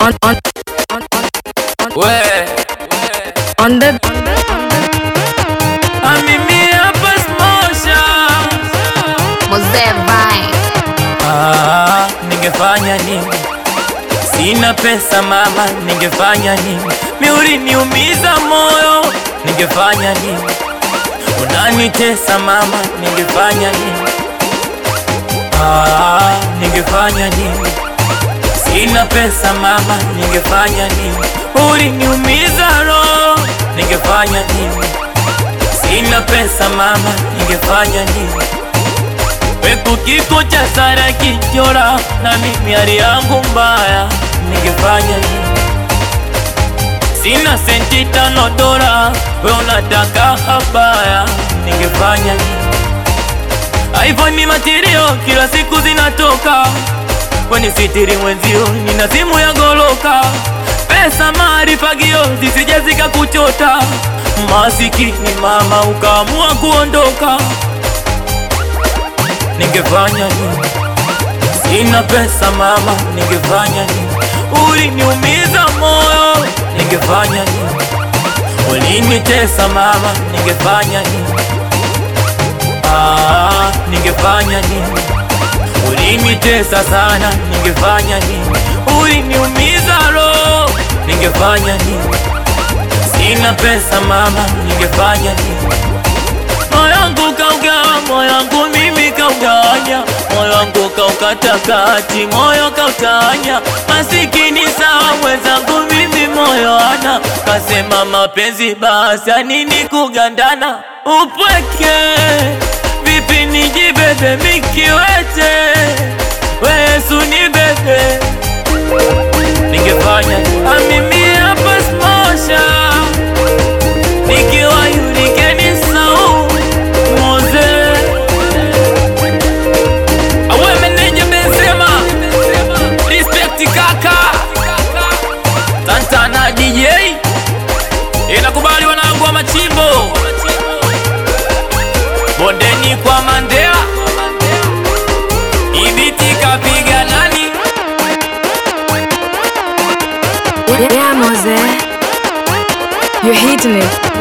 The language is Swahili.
on on on We, on the amimi hapa smosha. Mzee Vine. Ah, ningefanya nini? Sina pesa mama, ningefanya nini? Miuri niumiza moyo, ningefanya nini? Unanitesa mama, ningefanya nini? Ah, ningefanya nini? Sina pesa mama, ningefanya nini? Uliniumiza roho, ningefanya nini? Sina pesa mama, ningefanya nini? Pepo kiko cha Sara kichora na mimi hali yangu mbaya, ningefanya nini? Sina senti tano dola, we unataka habaya, ningefanya nini? iPhone material kila siku zinatoka, kwenye sitiri mwenzio nina simu ya goloka, pesa marifagio zisije zikakuchota, masikini mama ukaamua kuondoka ningefanya nini? Sina pesa mama, ningefanya nini? Uliniumiza moyo, ningefanya nini? Ulinitesa mama, ningefanya nini? Ah, ningefanya nini? Ulinitesa sana, ningefanya nini? Uliniumiza roho, ningefanya nini? Sina pesa mama, ningefanya nini? Moyo wangu kaugawa, moyo wangu mimi kaugawanya, moyo wangu kaukata kati, moyo kautanya. Masikini sawa mwenzangu, mimi moyo ana kasema mapenzi basi, ya nini kugandana? Upweke vipi nijibebe mikiwete, we Yesu nibebe, ningefanya amimi hapa smosha nikiwa yurikeni sau moze awe meneja Benzema respect kaka Santana DJ inakubali wanangu wa machimbo bondeni kwa Mandela ibiti kapiga nani yeah Mose, you're hitting it.